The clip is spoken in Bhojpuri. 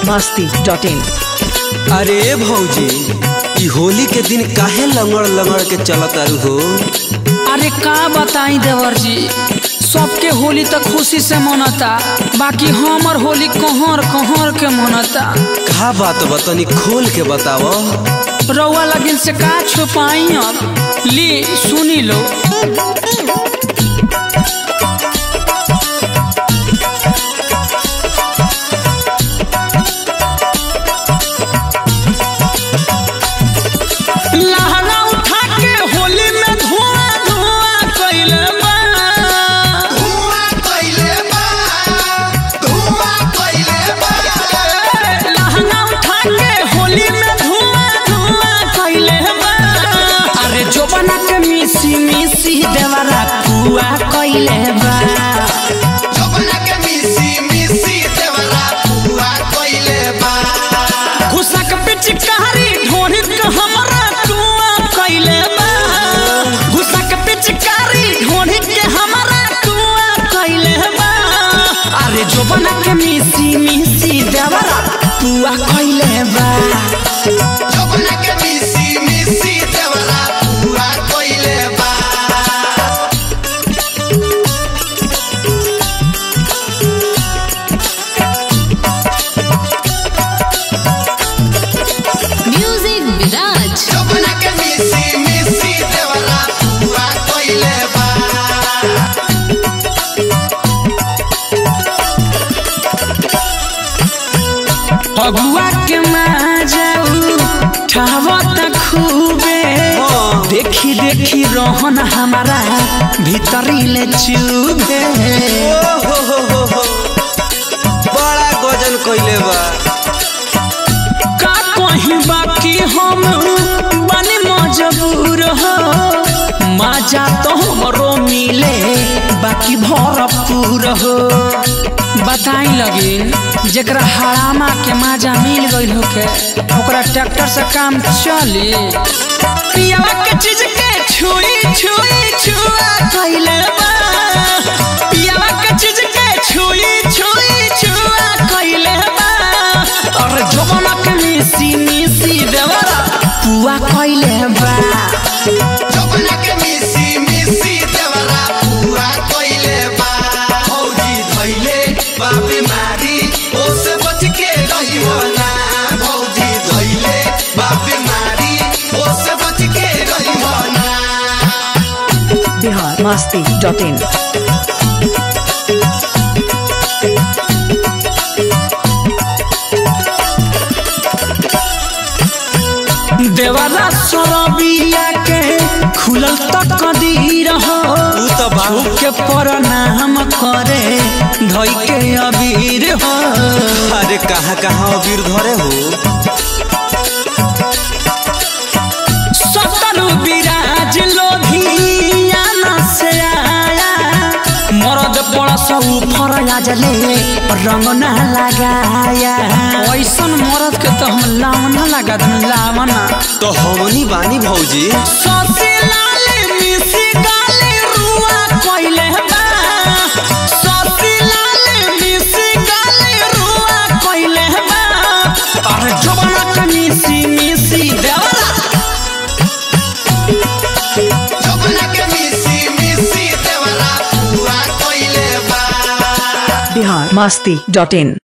masti.in अरे भौजी ई होली के दिन काहे लंगड़ लंगड़ के चलत आरू हो अरे का बताई देवर जी सबके होली तक खुशी से मनता बाकी हमर होली कहर कहर के मनता का बात बतनी खोल के बताव रउआ लगिन से का छुपाई अब ली सुनी लो लहरा उठा के होली में धुआं धुआं कइले बा धुआं कइले बा धुआं कइले बा लहंगा उठा के होली में धुआं धुआं कइले बा अरे जो बना के मिसी मिसी देवरा पुआ कइले बा जबना के मिसी मिसी देवरा धुआं कइले बा घुसक पिचकारी ढोरी के हमरा टुआ कइले बा घुसक पिचकारी ढोरी के हमरा टुआ कइले बा अरे जो बना के मिसी मिसी देवरा पुआ कइले बा जबना के मिसी मिसी देवरा धुआं कइले बा Music Viraj. जबना के मिसी मिसी देवरा धुआं कइले बा फगुआ के माजाऊ ठावत खूबे हाँ। देखी देखी रोहन हमारा भीतरी ले चुबे ओ हो हो हो हो बड़ा गजन कइले बा का कहीं बाकी हम बने मजबूर हो मजा तो हमरो मिले बाकी भरपूर हो बताई लगिन जेकरा हरामा के मजा मिल गइल होके ओकरा ट्रैक्टर से काम चली पियावा के चीज के छुई छुई छुआ कइले बा पियावा के चीज के छुई छुई छुआ कइले बा और जवाना के मिसी मिसी देवरा पुआ कइले बा जबना के मिसी मिसी देवरा धुआं कइले बा भौजी धइले बा बीमारी ओसे बच के रहियो ना भौजी धइले बा बीमारी ओसे बच के रहियो ना Bihar masti.in देवरा सरबिया के खुलल तक दीर हो तू तो बा के प्रणाम करे धई के अबीर हो अरे कहाँ कहाँ अबीर धरे हो सतरु विराज लोधियाना से आया मरद पड़स ऊपर आजले रंग ना लगाया ऐसन मरद के तो हम लावना लगा दूं लावना तो हमनी बानी भौजी ससी लाले मिसी गाले रुआ कोइले बा ससी लाले मिसी गाले रुआ कोइले बा अरे जवाना के मिसी मिसी देवरा जबना के मिसी मिसी देवरा धुआं कइले बा Bihar masti.in